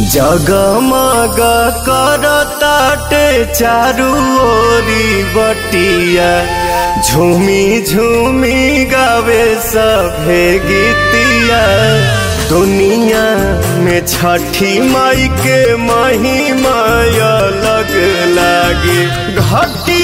जगमग करताटे चारू ओरी बटिया झूमी झूमी गावे सभे गीतिया दुनिया में छठी माई के महिमा अलग लागे घटी